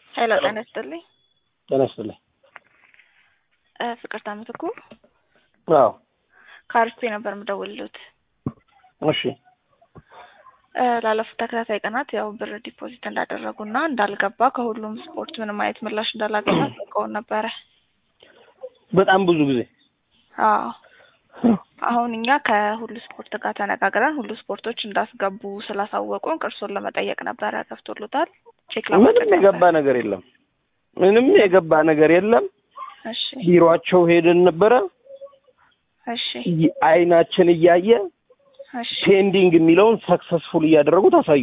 ሄሎ ጤና ይስጥልኝ። ጤና ይስጥልኝ። እ ፍቅርታ ምትኩ አዎ ከአርፌ ነበር የምደውልልዎት። እሺ እ ላለፉት ተከታታይ ቀናት ያው ብር ዲፖዚት እንዳደረጉና እንዳልገባ ከሁሉም ስፖርት ምንም አይነት ምላሽ እንዳላገኙ አስታውቀውን ነበረ። በጣም ብዙ ጊዜ አዎ አሁን እኛ ከሁሉ ስፖርት ጋር ተነጋግረን ሁሉ ስፖርቶች እንዳስገቡ ስላሳወቁን ቅርሶን ለመጠየቅ ነበረ። ገብቶሎታል? ቼክ ምንም የገባ ነገር የለም። ምንም የገባ ነገር የለም። እሺ ቢሮአቸው ሄደን ነበረ። እሺ ይ- አይናችን እያየ እሺ ፔንዲንግ የሚለውን ሰክሰስፉል እያደረጉት አሳዩ።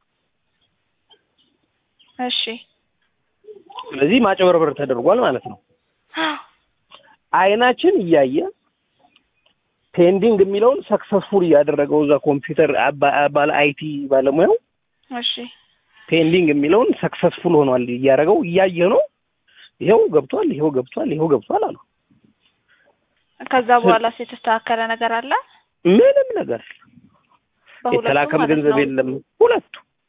እሺ ስለዚህ ማጭበርበር ተደርጓል ማለት ነው። አይናችን እያየ ፔንዲንግ የሚለውን ሰክሰስፉል እያደረገው እዛ ኮምፒውተር አባ- ባለ አይቲ ባለሙያው እሺ ፔንዲንግ የሚለውን ሰክሰስፉል ሆኗል እያደረገው እያየ ነው። ይኸው ገብቷል፣ ይኸው ገብቷል፣ ይኸው ገብቷል አሉ። ከዛ በኋላስ የተስተካከለ ነገር አለ? ምንም ነገር በሁለቱም የተላከም ማለት ገንዘብ ነው? የለም። ሁለቱ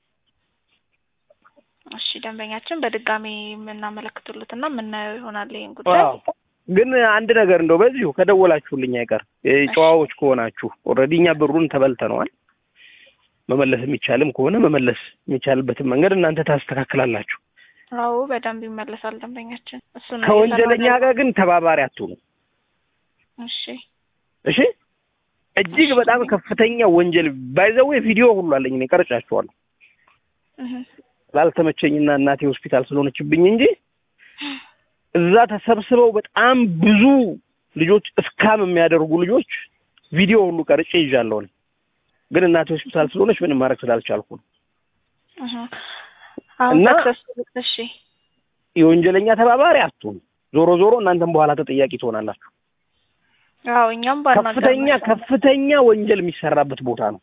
እሺ ደንበኛችን በድጋሚ የምናመለክቱልትና የምናየው ይሆናል ይህን ጉዳይ። አዎ። ግን አንድ ነገር እንደው በዚሁ ከደወላችሁልኝ አይቀር እ ጨዋዎች ከሆናችሁ ኦልሬዲ እኛ ብሩን ተበልተነዋል። መመለስ የሚቻልም ከሆነ መመለስ የሚቻልበትን መንገድ እናንተ ታስተካክላላችሁ። አዎ በደንብ ይመለሳል ደንበኛችን። እሱን ነው ከወንጀለኛ እየሰራን ጋር ግን ተባባሪ አትሁኑ። ያለው። እሺ እሺ እጅግ በጣም ከፍተኛ ወንጀል ባይዘዌ ቪዲዮ ሁሉ አለኝ እኔ ቀርጫችኋለሁ። እህ ላልተመቸኝና እናቴ ሆስፒታል ስለሆነችብኝ እንጂ እዛ ተሰብስበው በጣም ብዙ ልጆች እስካም የሚያደርጉ ልጆች ቪዲዮ ሁሉ ቀርጬ ይዣለሁ። እኔ ግን እናቴ ሆስፒታል ስለሆነች ምንም ማድረግ ስላልቻልኩ ነው። እህ አሁን እና- ሰክሰስ እሺ የወንጀለኛ ተባባሪ አትሁኑ። ዞሮ ዞሮ እናንተም በኋላ ተጠያቂ ትሆናላችሁ። አዎ እኛም ባናገር ከፍተኛ ከፍተኛ ወንጀል የሚሰራበት ቦታ ነው።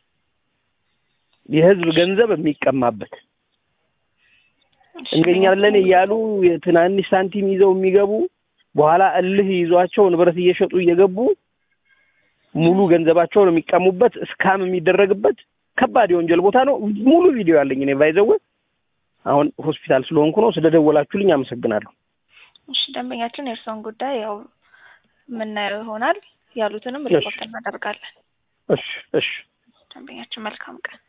የህዝብ ገንዘብ የሚቀማበት እንገኛለን እያሉ የትናንሽ ሳንቲም ይዘው የሚገቡ በኋላ እልህ ይዟቸው ንብረት እየሸጡ እየገቡ ሙሉ ገንዘባቸውን የሚቀሙበት እስካም የሚደረግበት ከባድ የወንጀል ቦታ ነው። ሙሉ ቪዲዮ ያለኝ እኔ ባይዘው አሁን ሆስፒታል ስለሆንኩ ነው። ስለደወላችሁልኝ አመሰግናለሁ። እሺ ደንበኛችን የእርስዎን ጉዳይ ያው የምናየው ይሆናል። ያሉትንም እሺ። ሪፖርት እናደርጋለን። እሺ እሺ። ደንበኛችን መልካም ቀን